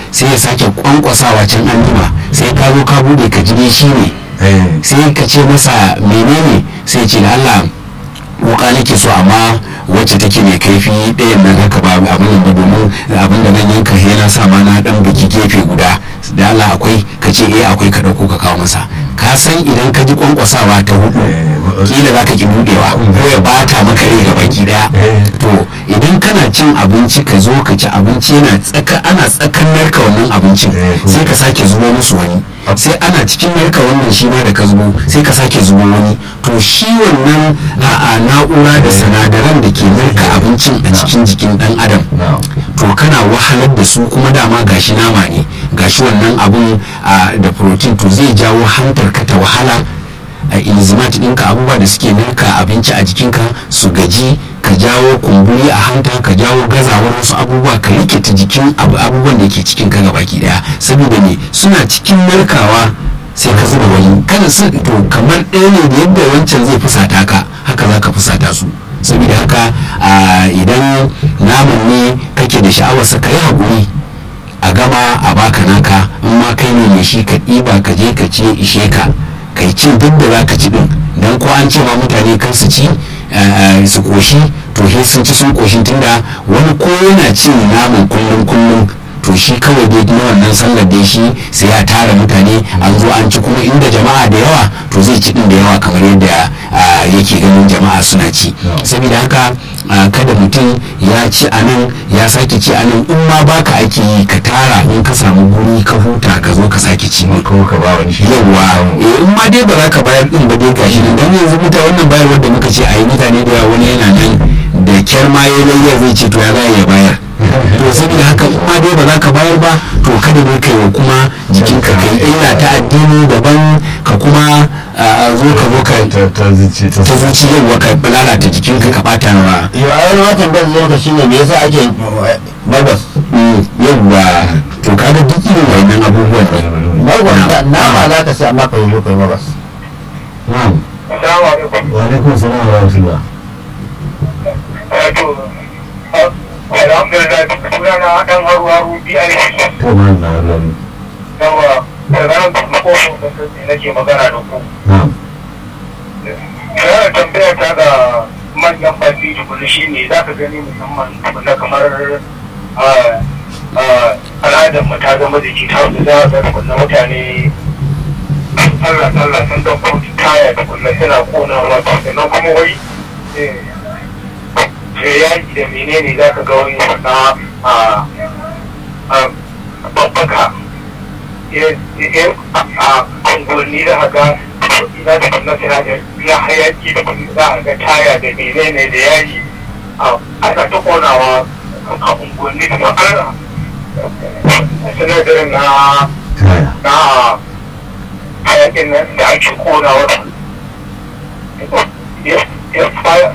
sai ya sake kwankwasawa can an jima sai ka zo ka bude ka jire shi ne sai ka ce masa menene sai ce da Allah wuka nake so amma wacce take mai kaifi ɗayan nan haka ba abin da domin abin da nan yanka he na sa ma na dan biki gefe guda da Allah akwai ka ce eh akwai ka dauko ka kawo masa ka san idan ka ji kwankwasawa ta hudu kila za ka ki budewa ko ya bata maka rai ga baki daya to idan kana cin abinci ka zo ka ci abinci yana tsaka ana tsakan narka wannan abincin sai ka sake zubo musu wani sai ana cikin narka wannan shi ma da ka zubo sai ka sake zubo wani to shi wannan a na'ura da sinadaran da ke narka abincin a cikin jikin dan adam to kana wahalar da su kuma dama gashi nama ne gashi wannan abun da protein to zai jawo hantar ka ta wahala a enzymat ɗinka abubuwa da suke narka abinci a jikinka su gaji ka jawo kumburi a hanta ka jawo gazawar wasu abubuwa ka rikita jikin abubuwan da ke cikin ka baki daya saboda ne suna cikin narkawa sai ka zuba wani kada su to kamar ɗaya ne da yadda wancan zai fusata ka haka za ka fusata su saboda haka idan naman ne kake da sha'awarsa ka yi haƙuri a gama a baka naka in ma kai ne mai shi ka ɗiba ka je ka ce ishe ka kai cin duk da za ka ci din don ko an ce ma mutane kan su ci su koshi to he sun ci sun koshin tunda wani ko yana cin naman kullum kullum to shi kawai dai na wannan sallar dai shi sai ya tara mutane an zo an ci kuma inda jama'a da yawa to zai ci din da yawa kamar yadda yake ganin jama'a suna ci saboda haka kada mutum ya ci a nan ya sake ci a nan in ma baka ake yi ka tara in ka samu guri ka huta ka zo ka sake ci ko ka ba wani shi yawa in ma dai ba za ka bayar din ba dai gashi nan dan yanzu mutane wannan bayarwar da muka ce a yi mutane da yawa wani yana nan da kyar ma ya layya zai ce to ya za ya bayar to saboda haka in ma dai ba za ka bayar ba to kada ne kai wa kuma jikinka kai illa ta addini daban ka kuma zo ka zo ka ta zuci ta ta zuci yawa ka lalata jikinka ka bata wa yau a wani watan ban lokaci ne me yasa ake babas yawa to kaga duk irin wannan abubuwan ne babas nama za ka sai amma ka yi kai babas na'am Assalamu alaikum. wa alaikum salam wa rahmatullah Wato, alhamdulillah sunana dan haru haru BIC. to ma na lari Yawa, da ranar da kofin da sassi nake magana da ku. na'am Yana tambaya ta ga manyan baki tukuni shi ne za ka gani musamman tukuna kamar al'adar mu ta zama da ta wanda za a ga tukuna mutane Allah Allah sun dan kotu taya tukuna suna konawa sannan kuma wai sai yaki da menene za ka ga wani wata a babbaka a unguwanni da haka za ta kunna suna da ya hayaki da kuma za a ga taya da menene da yayi ana ta konawa a unguwanni da ma'ana sinadarin na kaya na hayakin nan da ake konawa ya fara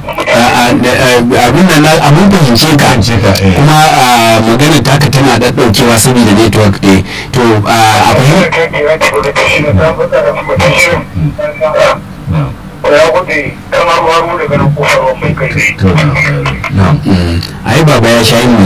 abin da na abin fahimce ka Fahimce ka, eh. kuma ah, maganar taka tana ɗaɗɗaukewa saboda network ɗin to ah, a fahimta ya gudu kamar waro daga nan kofar mai kai to ai baba ya sha yin